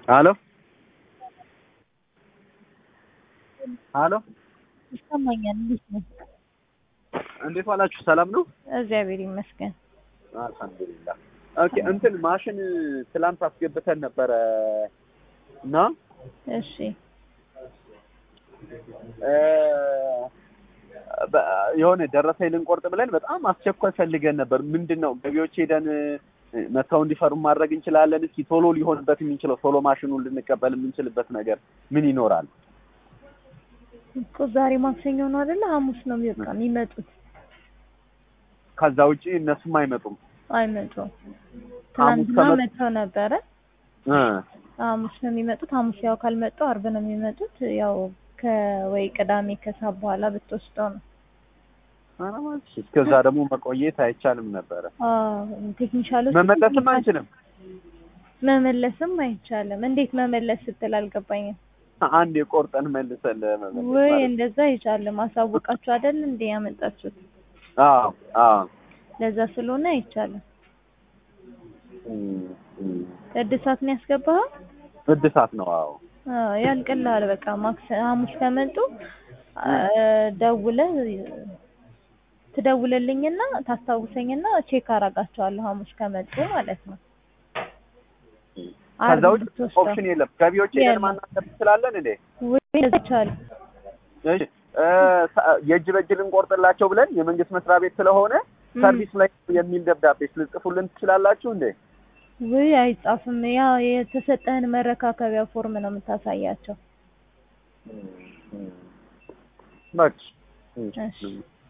ሀሎ ሀሎ ይሰማኛል። እንዴት ነው? እንዴት ዋላችሁ? ሰላም ነው? እግዚአብሔር ይመስገን። አልሐምዱሊላህ። ኦኬ እንትን ማሽን ትላንት አስገብተን ነበረ እና እሺ እ በ- የሆነ ደረሰኝ ልንቆርጥ ብለን በጣም አስቸኳይ ፈልገን ነበር። ምንድን ነው ገቢዎች ሄደን እ፣ መተው እንዲፈሩ ማድረግ እንችላለን? እስኪ ቶሎ ሊሆንበት የሚችለው ቶሎ ማሽኑን ልንቀበል የምንችልበት ነገር ምን ይኖራል? እኮ ዛሬ ማክሰኞ ነው አይደለ? ሐሙስ ነው የሚወጣ የሚመጡት ከዛ ውጪ እነሱም አይመጡም። አይመጡም። ሐሙስ ትናንትና ከመጡ- መጥተው ነበረ። እ፣ ሐሙስ ነው የሚመጡት። ሐሙስ ያው ካልመጡ አርብ ነው የሚመጡት። ያው ከወይ ቅዳሜ ከሰዓት በኋላ ብትወስደው ነው። ኧረ እባክሽ፣ እስከዛ ደግሞ መቆየት አይቻልም ነበረ። አዎ ቴክኒሻሎች መመለስም አንችልም። መመለስም አይቻልም። እንዴት መመለስ ስትል አልገባኝም። አንድ የቆርጠን መልሰን ለመመለስ ወይ ማለት ነው። እንደዛ አይቻልም። አሳውቃችሁ አይደል እንዴ ያመጣችሁት? አዎ አዎ ለዛ ስለሆነ አይቻልም። እም፣ እም። እድሳት ነው ያስገባኸው? እድሳት ነው። አዎ አዎ ያልቅልሃል። በቃ ማክሰ ሐሙስ ከመጡ አ፣ ደውለህ ትደውልልኝና ታስታውሰኝና ቼክ አረጋቸዋለሁ ሐሙስ ከመጡ ማለት ነው። ከዛ አርብ ውጭ ብትወስደው ኦፕሽን የለም። ገቢዎች ሄደን የለም። ማናገር እንችላለን እንዴ? ወይ እንደዛ ይቻላል። እሺ እ፣ ሰ- የእጅ በእጅ ልንቆርጥላቸው ብለን የመንግስት መስሪያ ቤት ስለሆነ እም። ሰርቪስ ላይ የሚል ደብዳቤ ልጽፉልን ትችላላችሁ እንዴ? ወይ አይጻፍም። ያ የተሰጠህን መረካከቢያ ፎርም ነው የምታሳያቸው። በቃ እሺ